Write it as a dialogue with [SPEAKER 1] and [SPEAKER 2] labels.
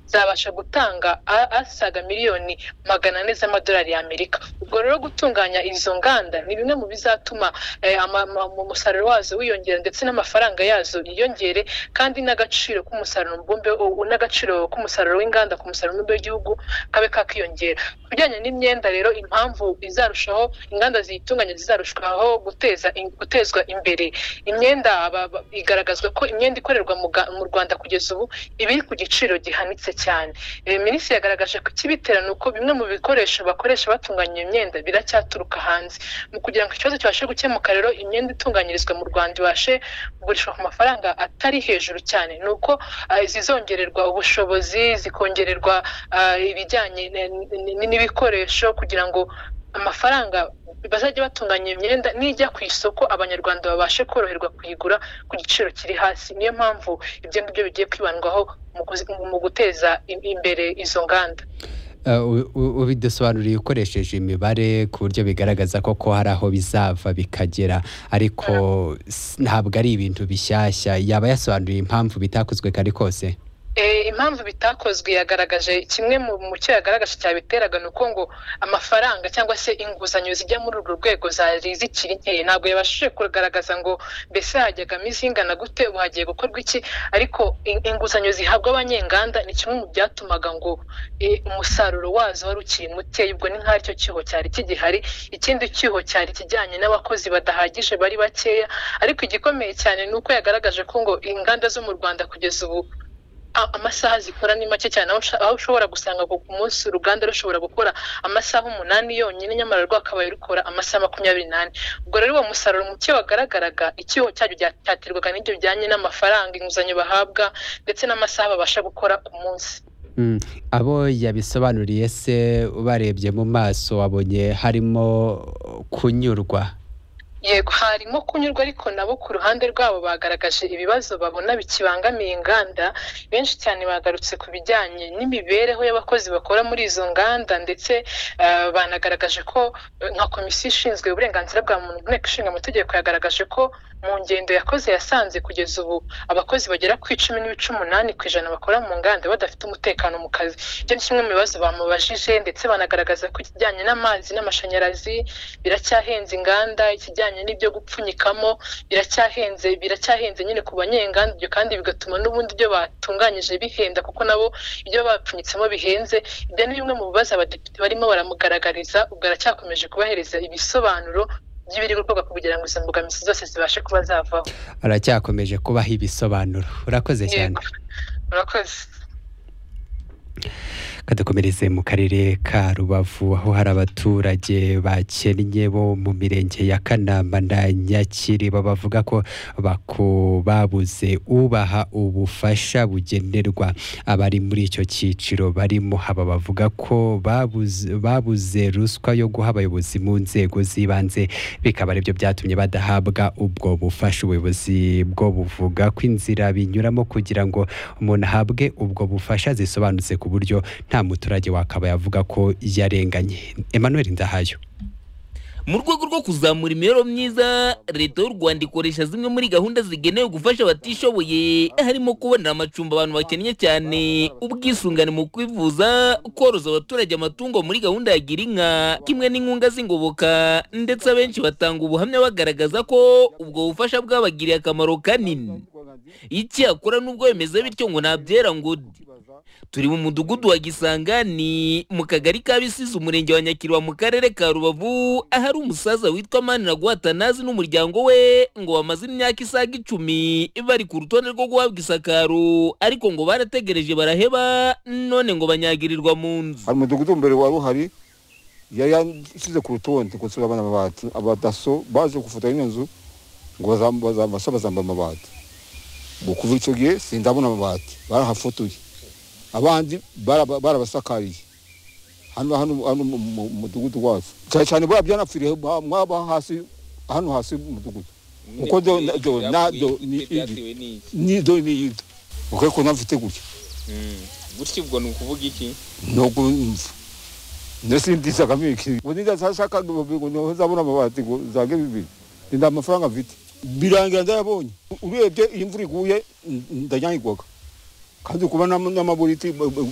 [SPEAKER 1] zabasha gutanga asaga miliyoni magana ane z'amadolari y'amerika ubwo rero gutunganya izo nganda ni bimwe mu bizatuma umusaruro wazo wiyongera ndetse n'amafaranga yazo yiyongere kandi n'agaciro k'umusaruro mbumbe n'agaciro k'umusaruro w'inganda ku musaruro mbumbe w'igihugu kabe kakiyongera ku bijyanye n'imyenda rero impamvu izarushaho inganda ziyitunganya zizarushaho guteza gutezwa imbere imyenda igaragazwa ko imyenda ikorerwa mu rwanda kugeza ubu iba iri ku giciro gihanitse cyane minisitiri yagaragaje ko ikibitera ni uko bimwe mu bikoresho bakoresha batunganya iyo myenda biracyaturuka hanze mu kugira ngo ikibazo kibashe gukemuka rero imyenda itunganyirizwa mu rwanda ibashe kugurishwa ku mafaranga atari hejuru cyane ni uko zizongererwa ubushobozi zikongererwa ibijyanye n'ibikoresho kugira ngo amafaranga bazajya batunganya imyenda nijya ku isoko abanyarwanda babashe koroherwa kuyigura ku giciro kiri hasi niyo mpamvu ibyo ngibyo bigiye kwibandwaho mu guteza imbere izo nganda
[SPEAKER 2] ubidusobanuriye ukoresheje imibare ku buryo bigaragaza koko hari aho bizava bikagera ariko ntabwo ari ibintu bishyashya yaba yasobanuriye impamvu bitakozwe kare kose
[SPEAKER 1] impamvu bitakozwe yagaragaje kimwe mu cyo yagaragaje cyabiteraga ni uko ngo amafaranga cyangwa se inguzanyo zijya muri urwo rwego zari zikiri nkeya ntabwo yabashije kugaragaza ngo mbese hajyagamo izingana gute ubu hagiye gukorwa iki ariko inguzanyo zihabwa abanyenganda ni kimwe mu byatumaga ngo umusaruro wazo wari ukiri mukeya ubwo ni nk'aho icyo cyuho cyari kigihari ikindi cyuho cyari kijyanye n'abakozi badahagije bari bakeya ariko igikomeye cyane ni uko yagaragaje ko ngo inganda zo mu rwanda kugeza ubu amasaha zikora ni make cyane aho ushobora gusanga ku munsi uruganda rushobora gukora amasaha umunani yonyine nyamara rwakabaye rukora amasaha makumyabiri n'ane ubwo rero uwo musaruro muke wagaragaraga icyuho cyaryo cyaterwaga n'ibyo bijyanye n'amafaranga inguzanyo bahabwa ndetse n'amasaha babasha gukora ku munsi
[SPEAKER 2] abo yabisobanuriye se ubarebye mu maso wabonye harimo kunyurwa
[SPEAKER 1] yego harimo kunyurwa ariko nabo ku ruhande rwabo bagaragaje ibibazo babona bikibangamiye inganda benshi cyane bagarutse ku bijyanye n'imibereho y'abakozi bakora muri izo nganda ndetse banagaragaje ko nka komisiyo ishinzwe uburenganzira bwa muntu inteko ishinga amategeko yagaragaje ko mu ngendo yakoze yasanze kugeza ubu abakozi bagera ku icumi n'ibice umunani ku ijana bakora mu nganda badafite umutekano mu kazi ibyo ni kimwe mu bibazo bamubajije ndetse banagaragaza ko ikijyanye n'amazi n'amashanyarazi biracyahenze inganda ikijyanye n'ibyo gupfunyikamo biracyahenze biracyahenze nyine ku banyenganda ibyo kandi bigatuma n'ubundi ibyo batunganyije bihenda kuko nabo ibyo bapfunyitsemo bihenze ibyo ni bimwe mu bibazo abadepite barimo baramugaragariza ubwo aracyakomeje kubahereza ibisobanuro by'ibiri gukorwa kugira ngo izo mbogamizi zose zibashe kuba zavaho
[SPEAKER 2] aracyakomeje kubaha ibisobanuro urakoze cyane
[SPEAKER 1] urakoze
[SPEAKER 2] kadukomereze mu karere ka rubavu aho hari abaturage bakennye bo mu mirenge ya kanamba na nyakiri bavuga ko babuze ubaha ubufasha bugenerwa abari muri icyo cyiciro barimo haba bavuga ko babuze ruswa yo guha abayobozi mu nzego z'ibanze bikaba aribyo byatumye badahabwa ubwo bufasha ubuyobozi bwo buvuga ko inzira binyuramo kugira ngo umuntu ahabwe ubwo bufasha zisobanutse ku buryo nta muturage wakaba yavuga ko yarenganye Emmanuel Ndahayo
[SPEAKER 3] mu rwego rwo kuzamura imibereho myiza leta y'u rwanda ikoresha zimwe muri gahunda zigenewe gufasha abatishoboye harimo kubonera amacumbi abantu bakennye cyane ubwisungane mu kwivuza koroza abaturage amatungo muri gahunda ya gira inka kimwe n'inkunga z'ingoboka ndetse abenshi batanga ubuhamya bagaragaza ko ubwo bufasha bwabagiriye akamaro kanini icyakora nubwo bimeze bityo ngo ntabyera ngo turi mu mudugudu wa gisangani mu kagari ka bisize umurenge wa nyakiriba mu karere ka rubavu ahari umusaza witwa manira guhatanazi n'umuryango we ngo bamaze imyaka isaga icumi bari ku rutonde rwo guhabwa isakaro ariko ngo barategereje baraheba none ngo banyagirirwa mu nzu
[SPEAKER 4] hari umudugudu mbere wari uhari yari yashyize ku rutonde ngo turabona amabati abadaso baje gufotora ino nzu ngo bazamba amabati ngo kuva icyo gihe sindabona amabati barahafotoye abandi barabasakariye hano hano mu mudugudu wacu cyane cyane buriya byanapfiriye mwaba hasi hano hasi mu mudugudu kuko do do na do ni iyi ni do ni iyi do ukore ko ntafite gutya
[SPEAKER 5] gutya ubwo ni ukuvuga iki
[SPEAKER 4] ntabwo mva ndetse ndisagamo iki ubu ndashaka ngo nzabona amabati ngo zange bibiri nda amafaranga mfite birangira ndayabonye urebye iyi mvura iguye ndanyagirwaga kandi kuba n'amaburiti